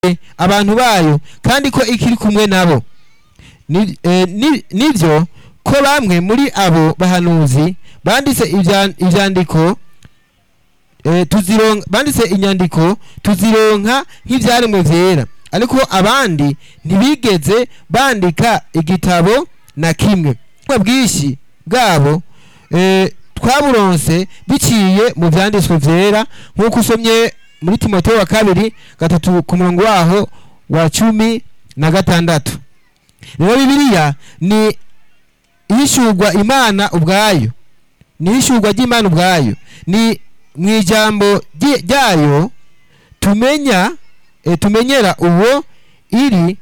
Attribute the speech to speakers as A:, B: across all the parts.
A: abantu bayo kandi ko ikiri kumwe nabo Ni- eh, ni- nivyo ko bamwe muri abo bahanuzi banditse ibya- ivyandiko eh, tuzironka banditse inyandiko tuzironka nk'ivyaremwe vyera ariko abandi ntibigeze bandika igitabo na kimwe ubwo bwinshi bwabo eh, twaburonse biciye mu vyanditswe vyera nk'uko usomye muri timoteyo wa kabiri gatatu ku murongo waho wa cumi na gatandatu rero bibiliya ni ihishurwa imana ubwayo ni ihishurwa ry'imana ubwayo ni mu ijambo rye- ryayo tumenya e, tumenyera uwo iri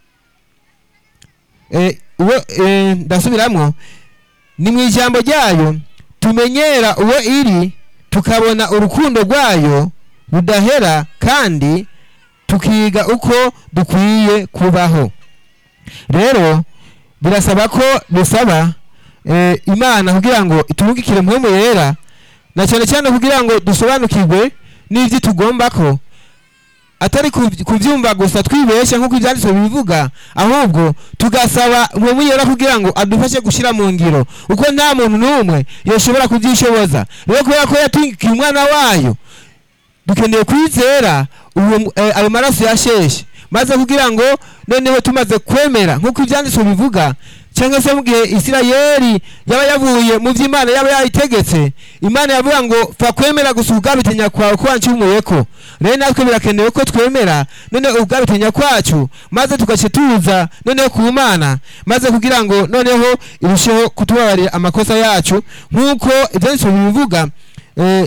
A: e, uwo e, ndasubiramwo ni mu ijambo ryayo tumenyera uwo iri tukabona urukundo rwayo rudahera kandi tukiga uko dukwiye kubaho rero birasaba ko bisaba eh, imana kugira ngo iturungikire mpwemu yera na cyane cyane kugira ngo dusobanukirwe n'ivyo tugomba ko atari kuv- kuvyumva gusa twibesha nk'uko ivyanditswe bibivuga ahubwo tugasaba mpwemu yera kugira ngo adufashe gushira mu ngiro uko nta muntu n'umwe yoshobora kuvyishoboza rero kubera ko yatungikiye umwana wayo dukeneye kwizera uwo mu- eh, ayo maraso yasheshe maze kugira ngo noneho tumaze kwemera nk'uko ibyanditswe bivuga cyangwa se mu gihe isirayeli yaba yavuye mu byo imana yaba yayitegetse imana yavuga ngo fa kwemera gusa ubwabitinya kwawe ko wancumuyeko rero natwe birakenewe ko twemera none ubwabitinya kwacu maze tugace tuza noneho ku mana maze kugira ngo noneho irusheho kutubabarira amakosa yacu nk'uko ibyanditswe bibivuga eh,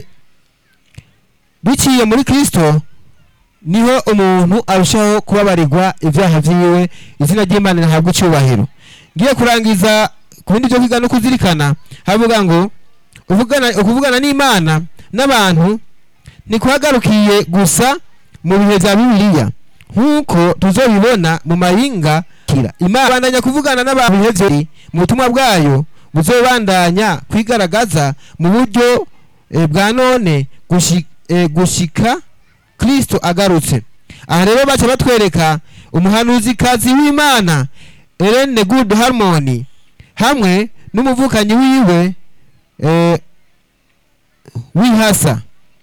A: biciye muri kristo niho umuntu arushaho kubabarirwa ibyaha vyiwe izina ry'imana rihabwa icyubahiro ngiye kurangiza ku bindi byo kwiga no kuzirikana havuga ngo uvugana ukuvugana n'imana n'abantu ntikuhagarukiye gusa mu bihe bya bibiliya nk'uko tuzobibona mu mayinga kira imana bandanya kuvugana n'abantu bihe vyeri mu butumwa bwayo buzobandanya kwigaragaza mu buryo eh, bwa none gushi- eh, gushika kristo agarutse aha rero baca batwereka umuhanuzikazi w'imana Ellen Good Harmony hamwe n'umuvukanyi wiwe eh, wihasa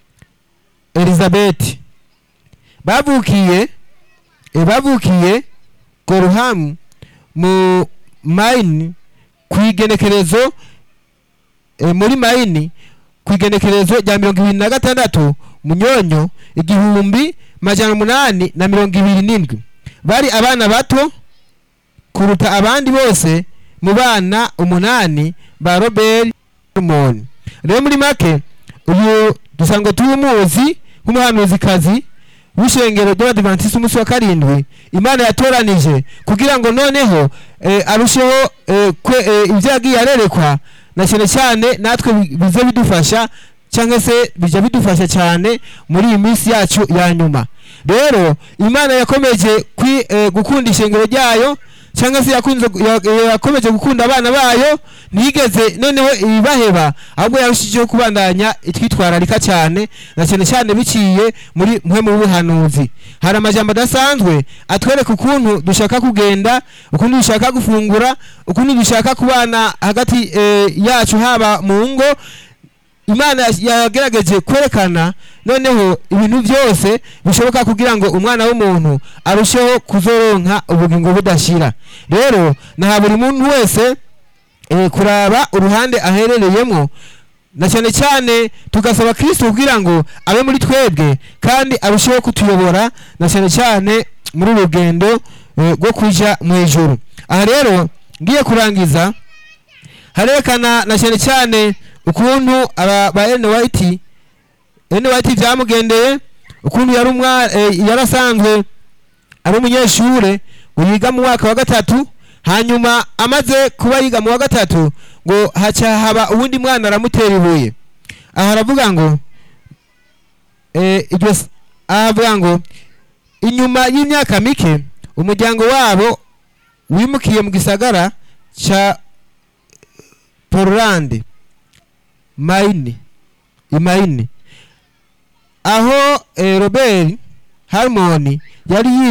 A: Elizabeth bavukiye eh, bavukiye Gorham mu Maine ku igenekerezo eh, muri Maine ku igenekerezo rya mirongo ibiri na gatandatu munyonyo igihumbi majana umunani na mirongo ibiri n'indwi bari abana bato kuruta abandi bose mu bana umunani ba Robert Harmon rero muri make uyu dusanzwe tumuzi nk'umuhanuzikazi w'ishengero ry'abadivantisiti umunsi wa karindwi imana yatoranije kugira ngo noneho eh, arusheho eh, kwe, eh, ibyo yagiye arerekwa na cyane cyane natwe bi- bize bidufasha cyangwa se bijya bidufasha cyane muri iyi minsi yacu ya nyuma rero imana yakomeje kwi, eh, gukunda ishengero ryayo cyangwa se yakunze ya- yakomeje gukunda abana bayo ntiyigeze noneho ibaheba ahubwo yarushijeho kubandanya itwitwararika cyane na cyane cyane biciye muri mwe mu buhanuzi hari amajambo adasanzwe atwereka ukuntu dushaka kugenda ukuntu dushaka gufungura ukuntu dushaka kubana hagati eh, yacu haba mu ngo imana yagerageje kwerekana noneho ibintu byose bishoboka kugira ngo umwana w'umuntu arusheho kuzoronka ubugingo budashira rero naha buri muntu wese eh, kuraba uruhande aherereyemo na cyane cyane tugasaba kristo kugira ngo abe muri twebwe kandi arusheho kutuyobora na cyane cyane muri uru rugendo eh, rwo kuja mu ijuru aha rero ngiye kurangiza harerekana na cyane cyane ukuntu aba ba Ellen White Ellen White byamugendeye ukuntu yari umwa eh, yarasanzwe ari umunyeshure ngo yiga mu mwaka wa gatatu hanyuma amaze kuba yiga mu wa gatatu ngo haca haba uwundi mwana aramutera ibuye aha aravuga ngo eh, iryo s- aha avuga ngo inyuma y'imyaka mike umuryango wabo wimukiye mu gisagara ca Portland Maine i Maine aho eh, Robert Harmon yari yitwa